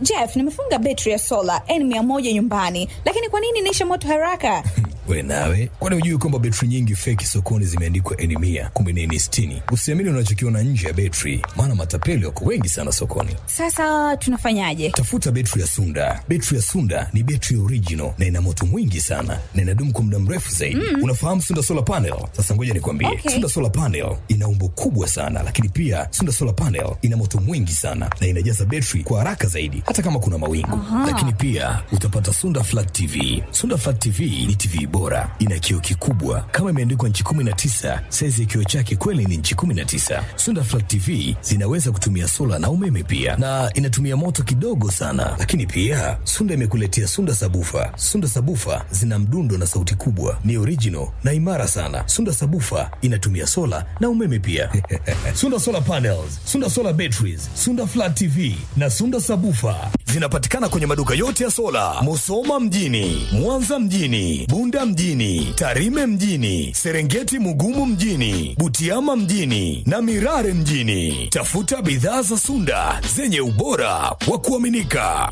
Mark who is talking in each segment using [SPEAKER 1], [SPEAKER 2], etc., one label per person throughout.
[SPEAKER 1] Jeff, nimefunga betri ya sola N100 nyumbani, lakini kwa nini inaisha moto haraka?
[SPEAKER 2] We nawe, kwani hujui kwamba betri nyingi feki sokoni zimeandikwa N mia kumbe ni N sitini? Usiamini unachokiona nje ya betri, maana matapeli wako wengi sana sokoni.
[SPEAKER 1] Sasa tunafanyaje?
[SPEAKER 2] Tafuta betri ya Sunda. Betri ya Sunda ni betri original na ina moto mwingi sana na inadumu kwa muda mrefu zaidi. Mm. Unafahamu Sunda solar panel? Sasa ngoja nikwambie,
[SPEAKER 1] Okay.
[SPEAKER 2] Sunda solar panel ina umbo kubwa sana, lakini pia Sunda solar panel ina moto mwingi sana na inajaza betri kwa haraka zaidi, hata kama kuna mawingu. Lakini pia utapata Sunda flat TV. Sunda flat TV ni TV bora, ina kioo kikubwa kama imeandikwa nchi 19. Saizi ya kioo chake kweli ni nchi 19. Sunda flat TV zinaweza kutumia sola na umeme pia, na inatumia moto kidogo sana. Lakini pia Sunda imekuletea Sunda sabufa. Sunda sabufa zina mdundo na sauti kubwa, ni original na imara sana. Sunda sabufa inatumia sola na umeme pia. Sunda solar panels, Sunda solar batteries, Sunda flat TV na Sunda sabufa zinapatikana kwenye maduka yote ya sola, Musoma mjini, Mwanza mjini, Bunda mjini, Tarime mjini, Serengeti Mugumu mjini, Butiama mjini na Mirare mjini. Tafuta bidhaa za Sunda zenye ubora wa kuaminika.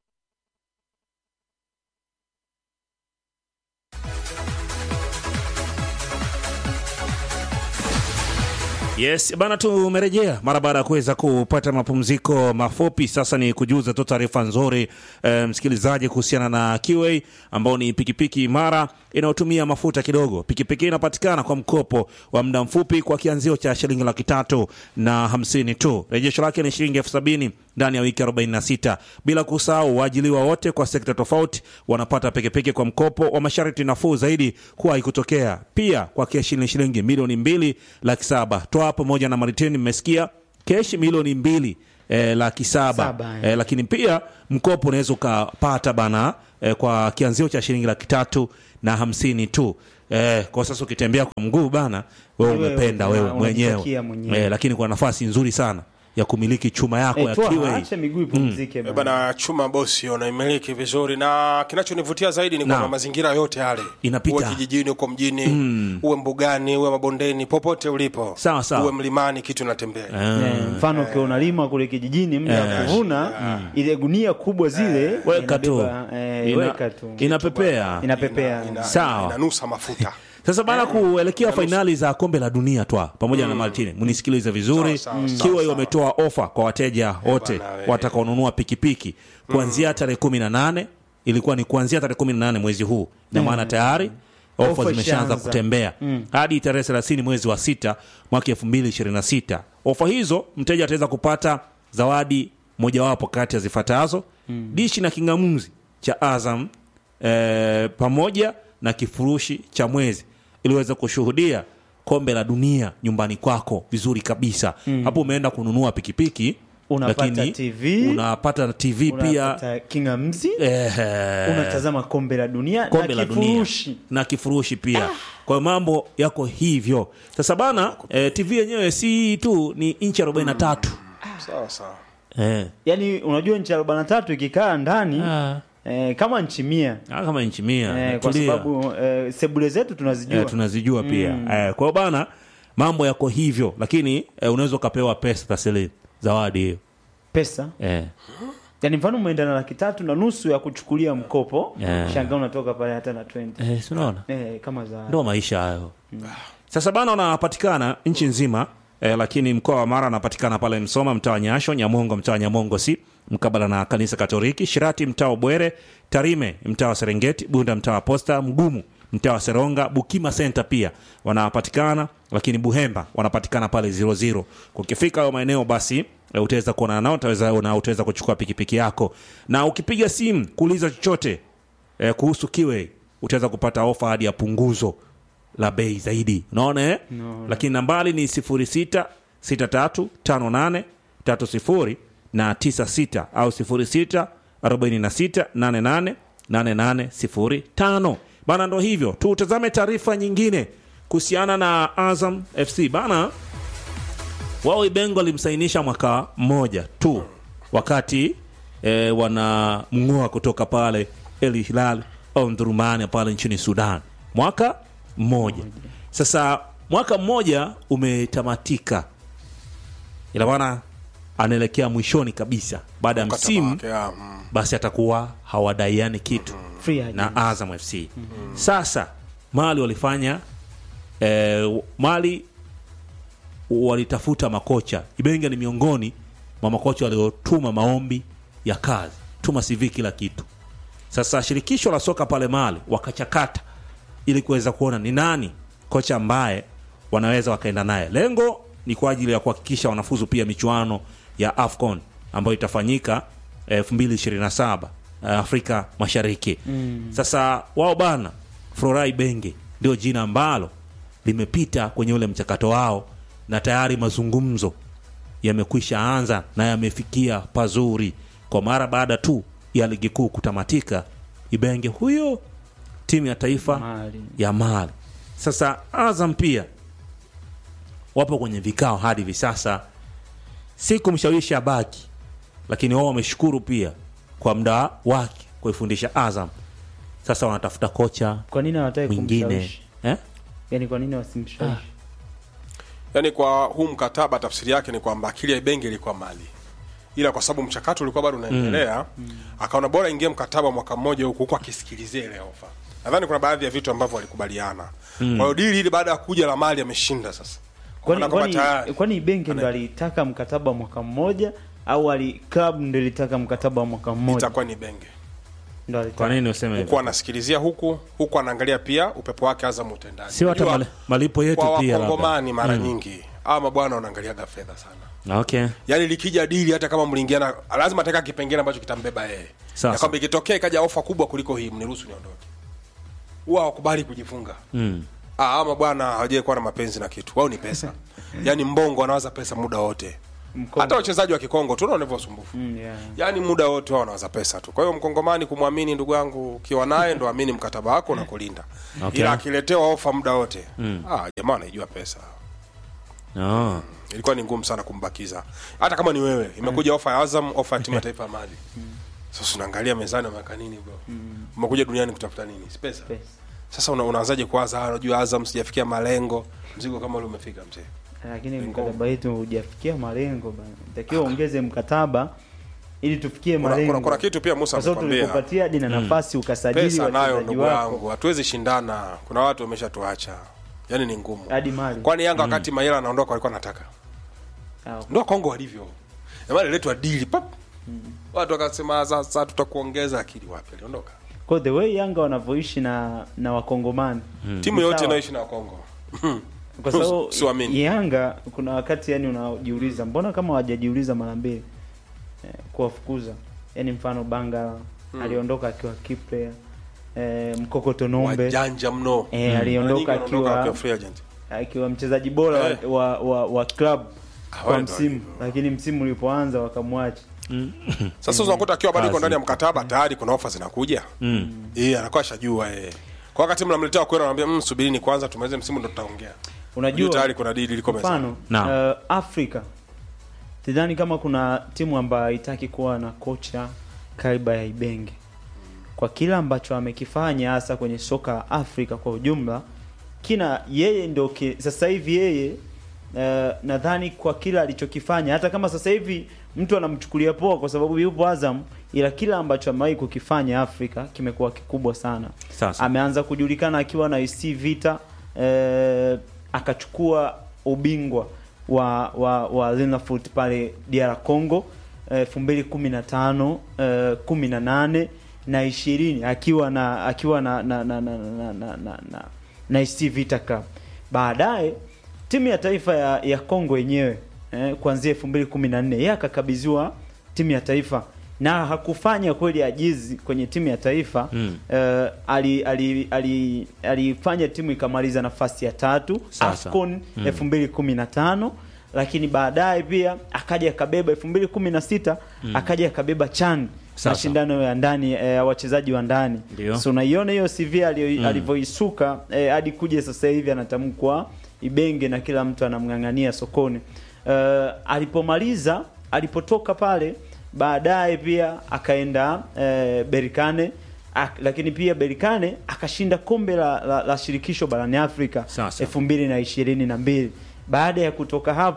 [SPEAKER 3] Yes, bana tumerejea mara baada ya kuweza kupata mapumziko mafupi. Sasa ni kujuza tu taarifa nzuri e, msikilizaji kuhusiana na QA ambao ni pikipiki imara inayotumia mafuta kidogo. Pikipiki inapatikana kwa mkopo wa muda mfupi kwa kianzio cha shilingi laki tatu na hamsini tu. Rejesho lake ni shilingi elfu sabini ndani ya wiki 46, bila kusahau waajiliwa wote kwa sekta tofauti wanapata pikipiki kwa mkopo wa masharti nafuu zaidi kuwahi kutokea. Pia kwa keshi ni shilingi milioni mbili laki saba toa pamoja na maritini. Mmesikia keshi milioni mbili eh, laki saba
[SPEAKER 4] Saba, eh.
[SPEAKER 3] eh, lakini pia mkopo unaweza ukapata bana eh, kwa kianzio cha shilingi laki tatu na hamsini tu. Eh, kwa sasa ukitembea kwa mguu bana, wewe
[SPEAKER 4] Wewe
[SPEAKER 3] umependa
[SPEAKER 4] una-
[SPEAKER 3] wewe mwenyewe
[SPEAKER 4] unajitakia mwenyewe.
[SPEAKER 3] eh, lakini kuna nafasi nzuri sana ya kumiliki chuma yako ya
[SPEAKER 4] Eh, toa,
[SPEAKER 3] kiwe
[SPEAKER 4] acha miguu ipumzike
[SPEAKER 5] Eh,
[SPEAKER 4] bana.
[SPEAKER 5] bana chuma bosi unaimiliki vizuri na kinachonivutia zaidi ni kwamba
[SPEAKER 3] Naam.
[SPEAKER 5] mazingira yote yale
[SPEAKER 3] Inapita.
[SPEAKER 5] uwe kijijini uko mjini uwe mbugani uwe mabondeni popote ulipo
[SPEAKER 3] Sawa, sawa.
[SPEAKER 5] uwe mlimani kitu natembea
[SPEAKER 4] Eh, mfano ukiwa unalima kule kijijini mda wa kuvuna ile gunia kubwa zile
[SPEAKER 3] Weka tu.
[SPEAKER 4] inabeba, eh,
[SPEAKER 3] Ina-
[SPEAKER 4] weka tu
[SPEAKER 3] inapepea
[SPEAKER 4] inapepea
[SPEAKER 5] ina,
[SPEAKER 3] Sawa.
[SPEAKER 5] inanusa mafuta
[SPEAKER 3] sasa bana kuelekea fainali za kombe la dunia twa pamoja na Martini, mnisikilize vizuri.
[SPEAKER 5] Sawa, sawa, sawa,
[SPEAKER 3] Kiwa
[SPEAKER 5] sawa.
[SPEAKER 3] wametoa ofa kwa wateja wote
[SPEAKER 5] bana, we.
[SPEAKER 3] watakaonunua pikipiki kuanzia tarehe kumi na nane ilikuwa ni kuanzia tarehe kumi na nane mwezi huu, na maana tayari ofa
[SPEAKER 4] Ofa
[SPEAKER 3] zimeshaanza
[SPEAKER 4] ishaanza.
[SPEAKER 3] kutembea hadi tarehe thelathini mwezi wa sita mwaka elfu mbili ishirini na sita. Ofa hizo mteja ataweza kupata zawadi mojawapo kati ya zifuatazo: dishi na kingamuzi cha Azam eh, pamoja na kifurushi cha mwezi ili uweze kushuhudia kombe la dunia nyumbani kwako vizuri kabisa. Hapo umeenda kununua pikipiki,
[SPEAKER 4] Unapata
[SPEAKER 3] lakini
[SPEAKER 4] TV,
[SPEAKER 3] unapata TV pia
[SPEAKER 4] unapata kingamzi
[SPEAKER 3] eh,
[SPEAKER 4] unatazama kombe la dunia
[SPEAKER 3] kombe
[SPEAKER 4] na
[SPEAKER 3] la dunia
[SPEAKER 4] kifurushi
[SPEAKER 3] na kifurushi pia. Kwa hiyo mambo yako hivyo sasa bana. Eh, TV yenyewe si hii tu, ni inchi 43
[SPEAKER 5] sawa sawa
[SPEAKER 3] eh,
[SPEAKER 4] yaani unajua nchi arobaini na tatu ikikaa ndani
[SPEAKER 3] Ah.
[SPEAKER 4] eh, kama nchi mia
[SPEAKER 3] ah, kama inchi mia
[SPEAKER 4] eh, kwa
[SPEAKER 3] tulia.
[SPEAKER 4] sababu eh, sebule zetu tunazijua
[SPEAKER 3] eh, tunazijua pia eh, kwa hiyo bana mambo yako hivyo, lakini eh, unaweza ukapewa pesa taslimu zawadi hiyo
[SPEAKER 4] pesa
[SPEAKER 3] eh.
[SPEAKER 4] yaani mfano umeenda na laki tatu na nusu ya kuchukulia mkopo
[SPEAKER 3] Yeah.
[SPEAKER 4] shangaa unatoka pale hata na 20
[SPEAKER 3] Eh, si unaona
[SPEAKER 4] eh, kama za
[SPEAKER 3] ndo maisha hayo sasa bana wanapatikana nchi nzima eh, lakini mkoa wa mara anapatikana pale msoma mtaa wa nyasho nyamongo mtaa wa nyamongo si mkabala na kanisa katoliki shirati mtaa wa bwere tarime mtaa wa serengeti bunda mtaa wa posta mgumu mtaa wa seronga bukima center pia wanapatikana lakini buhemba wanapatikana pale 00 ukifika hayo maeneo basi eh, utaweza kuonana nao utaweza na utaweza kuchukua pikipiki yako na ukipiga simu kuuliza chochote eh, kuhusu kiwe utaweza kupata ofa hadi ya punguzo la bei zaidi unaona eh?
[SPEAKER 4] No.
[SPEAKER 3] lakini nambari ni 06 63 58 30 na 96 au 06 46 88 8805 bana ndo hivyo tutazame taarifa nyingine kuhusiana na azam fc bana wao ibengo alimsainisha mwaka mmoja tu wakati e, wanamng'oa kutoka pale el hilal omdurumani pale nchini sudan mwaka mmoja sasa mwaka mmoja umetamatika ila maana anaelekea mwishoni kabisa baada ya
[SPEAKER 5] Mkataba
[SPEAKER 3] msimu
[SPEAKER 5] wake, ah, mm.
[SPEAKER 3] basi atakuwa hawadaiani kitu
[SPEAKER 4] Free agent.
[SPEAKER 3] na Azam FC. Sasa Mali walifanya eh, Mali walitafuta makocha. Ibenge ni miongoni mwa makocha waliotuma maombi ya kazi, tuma CV kila kitu. Sasa shirikisho la soka pale Mali wakachakata ili kuweza kuona ni nani kocha ambaye wanaweza wakaenda naye. Lengo ni kwa ajili ya kuhakikisha wanafuzu pia michuano ya AFCON ambayo itafanyika eh, 2027 eh, Afrika Mashariki. Sasa wao bana, Florai Benge ndio jina ambalo limepita kwenye ule mchakato wao, na tayari mazungumzo yamekwisha anza na yamefikia pazuri, kwa mara baada tu ya ligi kuu kutamatika. Ibenge huyo timu ya taifa
[SPEAKER 4] Mali.
[SPEAKER 3] ya Mali. Sasa Azam pia wapo kwenye vikao hadi hivi sasa, si kumshawishi abaki, lakini wao wameshukuru pia kwa muda wake kuifundisha Azam. Sasa wanatafuta kocha
[SPEAKER 4] Kwa nini hawataki
[SPEAKER 3] mwingine
[SPEAKER 4] kumshawishi?
[SPEAKER 3] eh?
[SPEAKER 4] Yaani kwa nini wasimshawishi?
[SPEAKER 5] yaani kwa huu mkataba tafsiri yake ni kwamba akili ya Ibenge ilikuwa mali ila kwa sababu mchakato ulikuwa bado unaendelea akaona bora ingie mkataba mwaka mmoja huku huku akisikilizia ile ofa nadhani kuna baadhi ya vitu ambavyo walikubaliana kwa hiyo dili hili baada ya kuja la mali ameshinda sasa Kwa
[SPEAKER 4] Kwani
[SPEAKER 5] maana kwamba
[SPEAKER 4] kwani
[SPEAKER 5] tayari-
[SPEAKER 4] kwani benki ndo alitaka mkataba wa mwaka mmoja au ali club ndo ilitaka mkataba wa mwaka mmoja?
[SPEAKER 5] itakuwa ni Benge
[SPEAKER 4] Ndo alitaka.
[SPEAKER 3] Kwa nini useme
[SPEAKER 5] huku
[SPEAKER 3] hivyo?
[SPEAKER 5] anasikilizia huku huku anaangalia pia upepo wake Azam utendaji
[SPEAKER 3] Sio hata
[SPEAKER 5] Unajua,
[SPEAKER 3] mali- malipo yetu
[SPEAKER 5] kwa
[SPEAKER 3] pia labda.
[SPEAKER 5] wakongomani mara nyingi ama mabwana wanaangaliaga fedha sana
[SPEAKER 3] Okay.
[SPEAKER 5] yaani likija dili hata kama mliingiana lazima ataka kipengele ambacho kitambeba yeye
[SPEAKER 3] Sasa.
[SPEAKER 5] ya kwamba ikitokea ikaja ofa kubwa kuliko hii mniruhusu niondoke huwa hawakubali kujifunga
[SPEAKER 3] Mm.
[SPEAKER 5] ah, ama bwana hawajai kuwa na mapenzi na kitu wao ni pesa yaani mbongo wanawaza pesa muda wote
[SPEAKER 4] Mkongo.
[SPEAKER 5] hata wachezaji wa kikongo tunaona hivyo usumbufu
[SPEAKER 4] Mm, yeah.
[SPEAKER 5] yaani muda wote wao wanawaza pesa tu kwa hiyo mkongomani kumwamini ndugu yangu ukiwa naye ndo amini mkataba wako na kulinda
[SPEAKER 3] Okay.
[SPEAKER 5] ila akiletewa ofa muda wote ah, jamaa anaijua pesa
[SPEAKER 3] Oh.
[SPEAKER 5] ilikuwa ni ngumu sana kumbakiza hata kama ni wewe imekuja ofa ya Azam ofa ya timu ya taifa ya Mali sasa unaangalia mezani umeweka nini bro umekuja duniani kutafuta nini si pesa
[SPEAKER 4] Pesa.
[SPEAKER 5] sasa una, unaanzaje kuwaza "Ah, unajua Azam sijafikia malengo mzigo kama ule umefika mzee
[SPEAKER 4] Lakini mkataba wetu hujafikia malengo bana. Takiwa ongeze mkataba ili tufikie
[SPEAKER 5] kuna,
[SPEAKER 4] malengo.
[SPEAKER 5] kuna, kuna kitu pia Musa
[SPEAKER 4] kwa sababu
[SPEAKER 5] amekwambia
[SPEAKER 4] tulikupatia hadi na nafasi ukasajili
[SPEAKER 5] pesa nayo
[SPEAKER 4] wachezaji
[SPEAKER 5] ndugu
[SPEAKER 4] wako
[SPEAKER 5] yangu hatuwezi shindana kuna watu wameshatuacha yaani ni ngumu
[SPEAKER 4] hadi mali.
[SPEAKER 5] kwani Yanga wakati Mayela anaondoka walikuwa nataka
[SPEAKER 4] Ah,
[SPEAKER 5] ndo Kongo walivyo jamani letwa dili pap watu wakasema sasa tutakuongeza akili wapi aliondoka
[SPEAKER 4] Kwa the way Yanga wanavyoishi na na wakongomani
[SPEAKER 5] timu
[SPEAKER 4] Ni
[SPEAKER 5] yote
[SPEAKER 4] sawa.
[SPEAKER 5] inayoishi na Kongo
[SPEAKER 4] kwa sababu
[SPEAKER 5] Siamini.
[SPEAKER 4] Yanga kuna wakati yani unajiuliza mbona kama hawajajiuliza mara mbili eh, kuwafukuza yani mfano Banga aliondoka akiwa key player eh, Mkokoto Nombe
[SPEAKER 5] wajanja mno
[SPEAKER 4] eh,
[SPEAKER 5] Mara
[SPEAKER 4] aliondoka
[SPEAKER 5] nyingi wanaondoka
[SPEAKER 4] akiwa
[SPEAKER 5] wakiwa free agent
[SPEAKER 4] akiwa mchezaji bora
[SPEAKER 5] Eh.
[SPEAKER 4] wa, wa, wa club kwa
[SPEAKER 5] wale ndo
[SPEAKER 4] msimu
[SPEAKER 5] walivyo.
[SPEAKER 4] lakini msimu ulipoanza wakamwacha
[SPEAKER 5] sasa unakuta akiwa bado iko
[SPEAKER 3] Kazi.
[SPEAKER 5] ndani ya mkataba tayari kuna ofa zinakuja eh anakuwa shajua eh kwa wakati mnamletea kwenda anamwambia mm, subirini kwanza tumalize msimu ndo tutaongea Unajua
[SPEAKER 4] unajua
[SPEAKER 5] tayari kuna dili liko mezani
[SPEAKER 4] mfano
[SPEAKER 3] Naam.
[SPEAKER 4] uh, Afrika sidhani kama kuna timu ambayo haitaki kuwa na kocha kaiba ya Ibenge kwa kila ambacho amekifanya hasa kwenye soka la Afrika kwa ujumla kina yeye ndio ki, sasa hivi yeye uh, nadhani kwa kila alichokifanya hata kama sasa hivi mtu anamchukulia poa kwa sababu yupo Azam ila kila ambacho amewahi kukifanya Afrika kimekuwa kikubwa sana
[SPEAKER 3] Sasa.
[SPEAKER 4] ameanza kujulikana akiwa na AC Vita eh, akachukua ubingwa wa wa, wa Linafoot pale DR Congo elfu mbili kumi na tano kumi na nane na ishirini akiwa na akiwa na na na na na, na, na, na, na AC Vita Club. Baadaye timu ya taifa ya, ya Congo yenyewe eh, kuanzia 2014 yeye akakabidhiwa timu ya taifa na hakufanya kweli ajizi kwenye timu ya taifa
[SPEAKER 3] Mm.
[SPEAKER 4] eh, ali, ali, ali, alifanya timu ikamaliza nafasi ya tatu
[SPEAKER 3] Sasa.
[SPEAKER 4] AFCON 2015 lakini baadaye pia akaja akabeba 2016 akaja akabeba CHAN
[SPEAKER 3] Sasa.
[SPEAKER 4] mashindano ya ndani eh, ya wachezaji wa ndani
[SPEAKER 3] Ndio.
[SPEAKER 4] so unaiona hiyo CV alio- alivyoisuka eh, hadi kuja sasa hivi anatamkwa Ibenge na kila mtu anamng'ang'ania sokoni. Eh, alipomaliza alipotoka pale baadaye pia akaenda eh, Berikane ak, lakini pia Berikane akashinda kombe la, la, la shirikisho barani Afrika
[SPEAKER 3] Sasa.
[SPEAKER 4] elfu mbili na ishirini na mbili. Baada ya kutoka hapo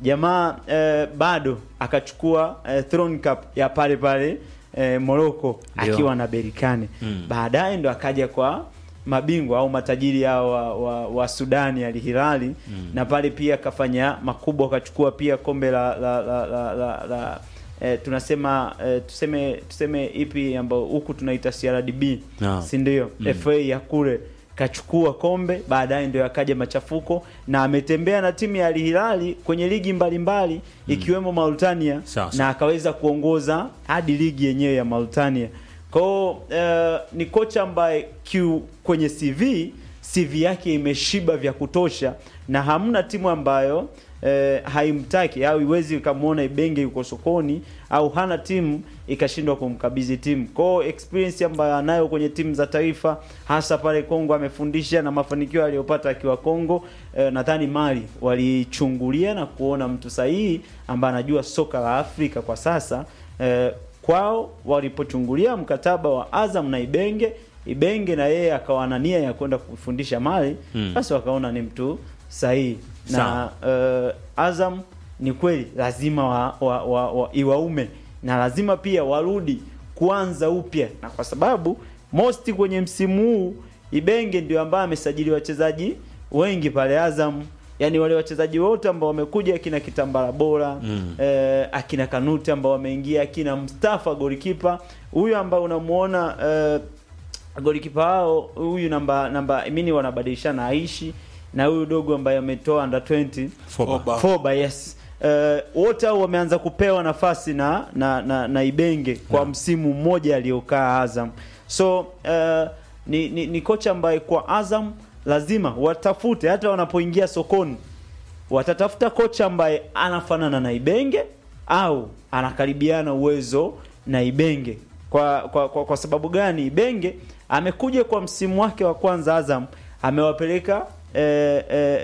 [SPEAKER 4] jamaa eh, bado akachukua eh, Throne Cup ya pale pale eh, Morocco
[SPEAKER 3] Ndio.
[SPEAKER 4] akiwa na Berikane
[SPEAKER 3] Mm.
[SPEAKER 4] baadaye ndo akaja kwa mabingwa au matajiri hao wa, wa, wa Sudani Al Hilali na pale pia akafanya makubwa akachukua pia kombe la la la, la, la, la eh, tunasema eh, tuseme tuseme ipi ambayo huku tunaita CRDB
[SPEAKER 3] Naam.
[SPEAKER 4] si ndio FA ya kule kachukua kombe baadaye ndio akaja machafuko na ametembea na timu ya Al Hilali kwenye ligi mbalimbali ikiwemo Mauritania
[SPEAKER 3] Sawa,
[SPEAKER 4] na
[SPEAKER 3] sawa.
[SPEAKER 4] akaweza kuongoza hadi ligi yenyewe ya Mauritania. Kwao eh, ni kocha ambaye Q kwenye CV CV yake imeshiba vya kutosha na hamna timu ambayo eh, haimtaki au iwezi ikamwona Ibenge yuko sokoni au hana timu ikashindwa kumkabidhi timu. Kwao experience ambayo anayo kwenye timu za taifa hasa pale Kongo amefundisha na mafanikio aliyopata akiwa Kongo eh, nadhani Mali walichungulia na kuona mtu sahihi ambaye anajua soka la Afrika kwa sasa eh, kwao walipochungulia mkataba wa Azam na Ibenge Ibenge na yeye akawa na nia ya kwenda kufundisha Mali
[SPEAKER 3] Mm.
[SPEAKER 4] basi wakaona ni mtu sahihi na
[SPEAKER 3] Sawa.
[SPEAKER 4] eh, Azam ni kweli lazima wa, wa, wa, wa, iwaume na lazima pia warudi kuanza upya, na kwa sababu most kwenye msimu huu Ibenge ndio ambaye amesajili wachezaji wengi pale Azam, yani wale wachezaji wote ambao wamekuja, akina Kitambala Bora
[SPEAKER 3] Mm.
[SPEAKER 4] eh, akina Kanute ambao wameingia, akina Mustafa golikipa huyu ambao unamuona eh, golikipa hao huyu namba namba mimi wanabadilishana Aishi na huyu dogo ambaye ametoa under 20
[SPEAKER 3] Foba.
[SPEAKER 5] Foba.
[SPEAKER 4] Foba yes. Uh, wote hao wameanza kupewa nafasi na na, na, na Ibenge kwa
[SPEAKER 3] Yeah.
[SPEAKER 4] msimu mmoja aliokaa Azam. So uh, ni, ni, ni kocha ambaye kwa Azam lazima watafute hata wanapoingia sokoni watatafuta kocha ambaye anafanana na Ibenge au anakaribiana uwezo na Ibenge. Kwa kwa, kwa, kwa sababu gani? Ibenge amekuja kwa msimu wake wa kwanza Azam amewapeleka eh, eh,